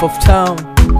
life of town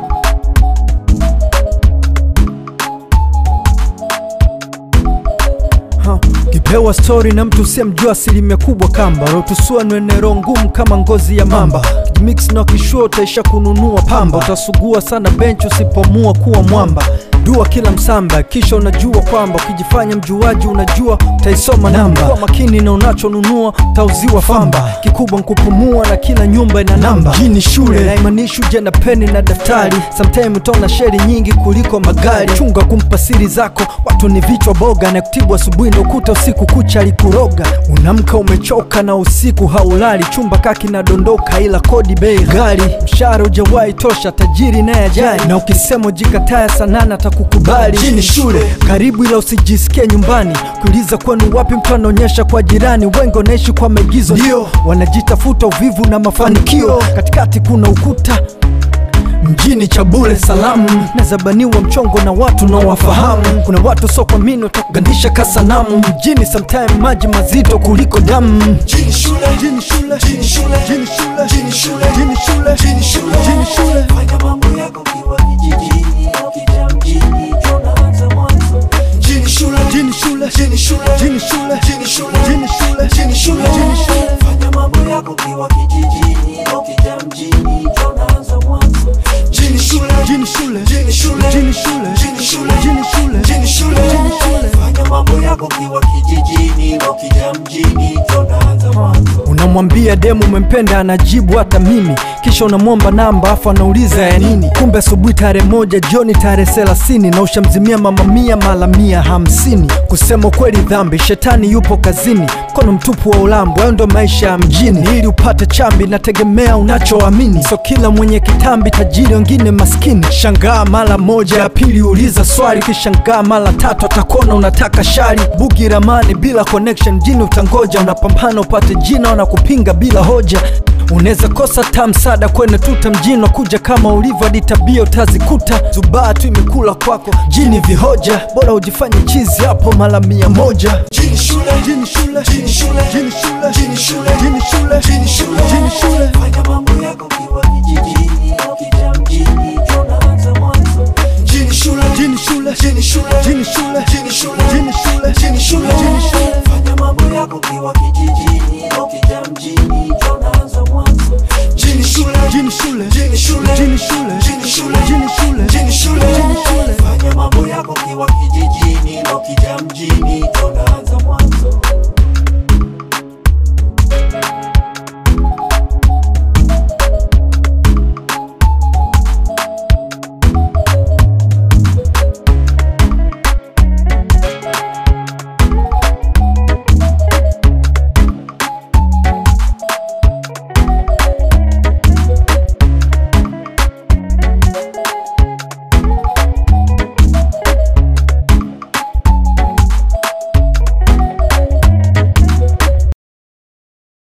Ha, kipewa stori na mtu usiyemjua asilimia kubwa kamba rotusua nwenero ngumu kama ngozi ya mamba mix na kishua utaisha kununua pamba utasugua sana bench usipomua kuwa mwamba dua kila msamba kisha unajua kwamba ukijifanya mjuaji unajua utaisoma namba kuwa makini na unachonunua utauziwa famba kikubwa nkupumua na kila nyumba ina namba hii ni shule naimanishu je na peni na daftari sometime utaona sheri nyingi kuliko magari chunga kumpa siri zako watu ni vichwa boga na kutibu asubuhi ndo kuta usiku kucha alikuroga unamka umechoka na usiku haulali chumba kaki nadondoka ila kodi bei ghali mshahara ujawahi tosha tajiri naye ajali na ukisema ujikataya sanana atakukubali hii ni shule karibu ila usijisikie nyumbani kuuliza kwenu wapi mtu anaonyesha kwa jirani wengi wanaishi kwa maigizo ndio wanajitafuta uvivu na mafanikio katikati kuna ukuta mjini cha bure salamu nazabaniwa mchongo na watu nawafahamu kuna watu so kwa mino takugandisha kasanamu mjini sometime maji mazito kuliko damu Jini shule, Mjini shule, jini shule, mjini shule, jini shule, mjini shule, jini shule, mjini shule. Fanya mambo yako kiwa kijijini, ukija mjini tunaanza mwanzo. Jini shule, Mjini shule, jini shule, mjini shule, jini shule, mjini shule, jini shule, mjini shule. Fanya mambo yako kiwa kijijini, ukija mjini tunaanza mwanzo. Jini shule, mjini shule, jini shule, mjini shule, jini shule, mjini shule, jini shule, mjini shule. Fanya mambo yako kiwa kijijini, ukija mjini tunaanza mwanzo. unamwambia demu umempenda anajibu hata mimi kisha unamwomba namba afu anauliza ya nini kumbe asubuhi tarehe moja jioni tarehe thelathini na ushamzimia mama mia mala mia hamsini kusema ukweli dhambi shetani yupo kazini mkono mtupu wa ulambo hayo ndo maisha ya mjini ili upate chambi nategemea unachoamini so kila mwenye kitambi tajiri wengine maskini shangaa mara moja ya pili uliza swali kishangaa mara tatu atakuona unataka shari bugi ramani bila connection jini utangoja unapambana upate jina wanakupinga bila hoja unaweza kosa ta msaada kwene tuta mjini kuja kama ulivyo hadi tabia utazikuta zubaa tu imekula kwako jini vihoja bora ujifanye chizi hapo mara mia moja Jini shule, jini shule jini shule, jini shule jini shule, jini shule jini shule, jini shule Fanya mambo yako kiwa kijijini, ukija mjini tunaanza mwanzo. Jini shule, jini shule jini shule, jini shule jini shule,